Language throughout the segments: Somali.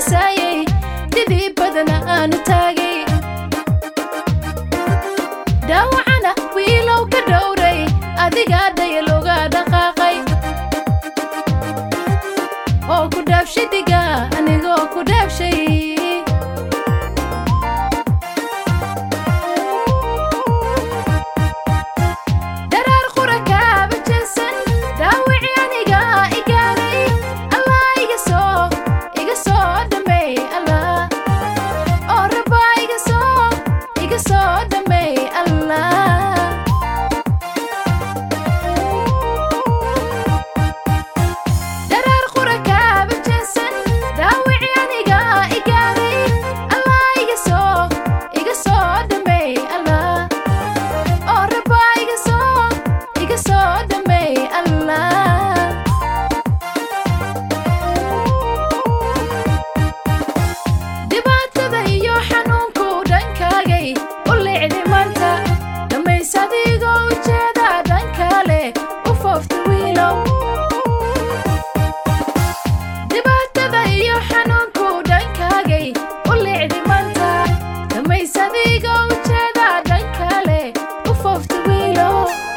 dhisaayay didii badana aanu taagay dhaawacana wiilow ka dhowray adigaa dhaya looga dhaqaaqay oo ku dhaabshay diga anigoo ku dhaabshay daraar qura kaaba jeesan dhaawici aniga igaaray allah iga soo iga soo dhameey allah oo rabaa iga soo iga soo dhameey allah daraar qura kaaba jeesan dhaawici aniga igaaray allah iga soo iga soo dhameey allah oo rabaa iga soo iga soo dhameey allah dhibaatada iyo xanuunku dhankaagay u licdi maanta dhammays adigoo ujeeda dhankale u foofta wiilow dhibaatada iyo xanuunku dhankaagay u licdi maanta dhammays adigoo ujeeda dhankale u foofta wiilow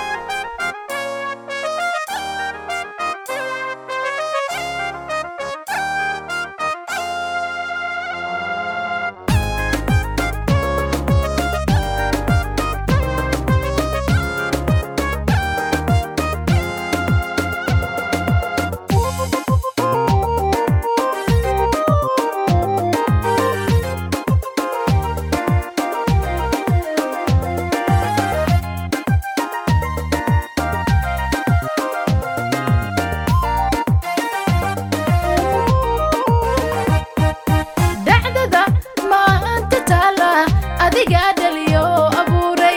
dhacdada maanta taala adigaa dhaliyo abuuray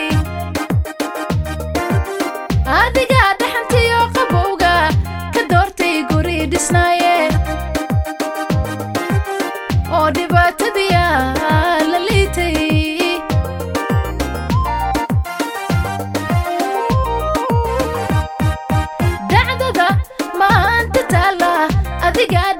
adigaa dhaxantiyo qabowga ka doortay guri dhisnaaye oo dhibaatadiya la liitay dhacdada maanta taala adigaa